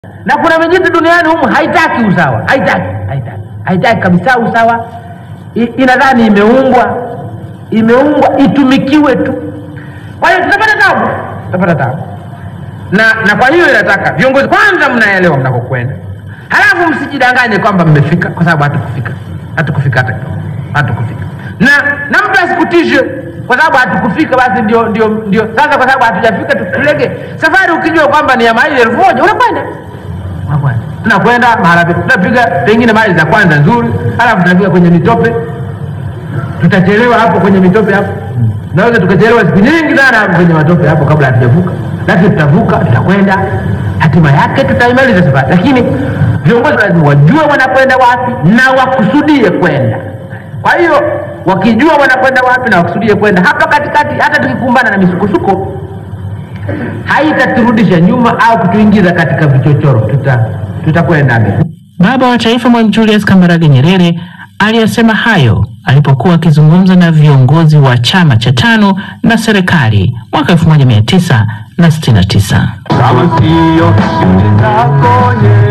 na kuna mijitu duniani humu haitaki usawa, haitaki, haitaki, haitaki kabisa usawa. I, inadhani imeumbwa, imeumbwa itumikiwe tu. Kwa hiyo tutapata tabu, tutapata tabu na na kwa hiyo inataka viongozi kwanza, mnaelewa mnakokwenda, halafu msijidanganye kwamba mmefika, kwa sababu hatukufika, hatukufika hata kidogo, hatukufika. Na na mtu asikutishe kwa sababu hatukufika, basi ndio ndio ndio sasa, kwa sababu hatujafika tutulege safari. Ukijua kwamba ni ya maili elfu moja unakwenda unakwenda, tunakwenda mahala pe- tunapiga pengine maili za kwanza nzuri, halafu tunafika kwenye mitope, tutachelewa hapo kwenye mitope hapo, naweza tukachelewa siku nyingi sana hapo kwenye matope hapo kabla hatujavuka, lakini tutavuka, tutakwenda, hatima yake tutaimaliza safari. Lakini viongozi lazima wajue wanakwenda wapi na wakusudie kwenda. Kwa hiyo wakijua wanakwenda wapi na wakusudie kwenda, hapa katikati, hata tukikumbana na misukosuko haitaturudisha nyuma au kutuingiza katika vichochoro, tuta tutakwenda mbele. Baba wa Taifa Mwalimu Julius Kambarage Nyerere aliyasema hayo alipokuwa akizungumza na viongozi wa chama cha tano na serikali mwaka 1969. kama siyo shughuli zako Nyerere